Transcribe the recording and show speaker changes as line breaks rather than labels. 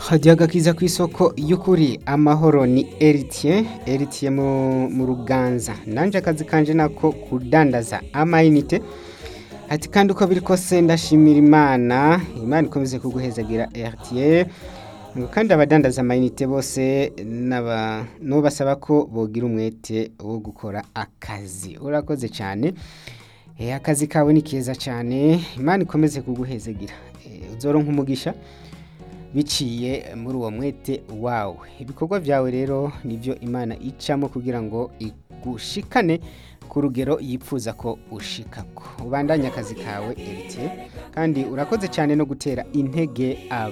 hajya agakiza ku isoko y'ukuri amahoro ni eritiye eritiye mu ruganza nanjye akazi kanje nako kudandaza amayinite ati kandi uko biri kose ndashimira imana imana ikomeze kuguhezagira eritiye kandi abadandaza amayinite bose n'ubasaba ko bogira umwete wo gukora akazi urakoze cyane akazi kawe ni keza cyane imana ikomeze kuguhezagira uzoronka umugisha biciye muri uwo mwete wawe ibikorwa byawe rero nibyo imana icamo kugira ngo igushikane ku rugero yifuza ko ushikako ubandanye akazi kawe eritiye kandi urakoze cyane no gutera intege aba